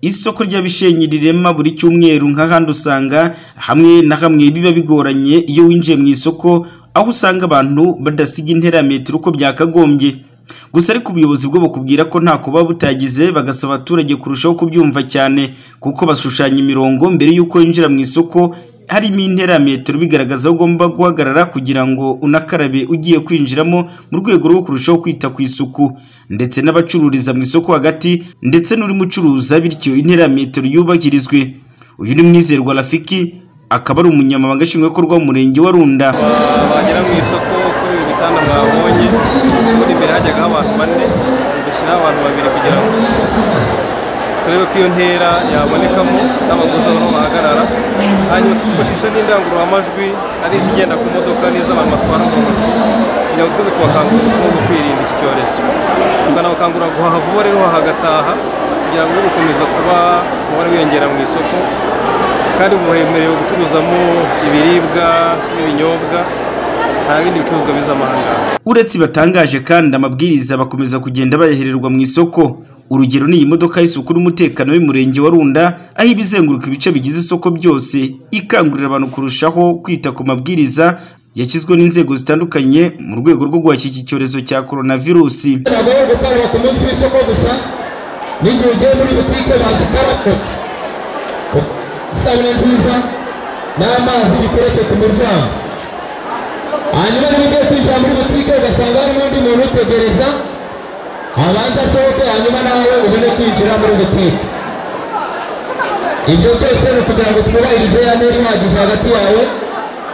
Isoko rya Bishenyi rirema buri cyumweru nk'ahandi usanga hamwe na hamwe biba bigoranye iyo winjiye mu isoko, aho usanga abantu badasiga intera ya metero uko byakagombye. Gusa ariko ubuyobozi bwo bukubwira ko ntako buba butagize, bagasaba abaturage kurushaho kubyumva cyane kuko bashushanya imirongo mbere y'uko winjira mu isoko harimo intera ya metero bigaragaza aho ugomba guhagarara kugira ngo unakarabe ugiye kwinjiramo mu rwego rwo kurushaho kwita ku isuku ndetse n'abacururiza mu isoko hagati ndetse n'urimo ucuruza bityo intera ya metero yubahirizwe. Uyu ni Mwizerwa Rafiki akaba ari umunyamabanga nshingwabikorwa w'umurenge wa Runda. wagera mu isoko kuri ibi bitanda mwabonye muri imbere hajyagaho abantu bane dushyiraho abantu babiri kugira ngo turebe ko iyo ntera yabonekamo n'abaguzi aho bahagarara hanyuma twifashisha n'indangururamajwi ari izigenda ku modoka n'iz'abantu batwara mu ntoki kugira ngo twebe kubakangurira ubutumwa bwo kwirinda iki cyorezo tukanabakangurira guhaha vuba rero hagataha kugira ngo ube gukomeza kuba umubare wiyongera mu isoko kandi ubu hemerewe gucuruzamo ibiribwa n'ibinyobwa nta bindi bicuruzwa biza amahanganga Uretse batangaje kandi amabwiriza bakomeza kugenda bayahererwa mu isoko. Urugero ni iyi modoka y'isuku n'umutekano y'umurenge wa Runda, aho iba izenguruka ibice bigize isoko byose, ikangurira abantu kurushaho kwita ku mabwiriza yashyizweho n'inzego zitandukanye mu rwego rwo guhashya iki cyorezo cya coronavirusi. ntagoye gukaraba ku munsi w'isoko gusa n'igihe ugiye muri butike banza ukaraba isabune nziza n'amazi bikoresho ku muryango hanyuma niba ugiye kwinjira muri butike ugasanga harimo undi muntu utegereza abanza asohoke hanyuma nawe ubone kwinjira muri butike ibyo byose ni ukugira ngo twubahirize ya ntera ihagije hagati yawe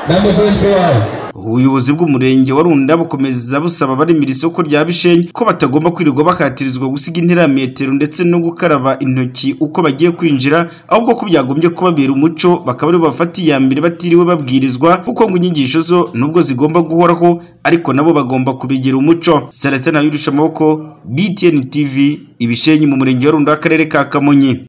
na mugenzi wawe Ubuyobozi bw'umurenge wa Runda bukomeza busaba abaremira isoko rya Bishenyi ko batagomba kwirirwa bakatirizwa gusiga intera ya metero ndetse no gukaraba intoki uko bagiye kwinjira, ahubwo ko byagombye kubabera umuco bakaba aribo bafata iya mbere batiriwe babwirizwa kuko ngo inyigisho zo nubwo zigomba guhoraho ariko nabo bagomba kubigira umuco. Celestin Ayirusha Amaboko, BTN TV, Ibishenyi mu murenge wa Runda w'akarere ka Kamonyi.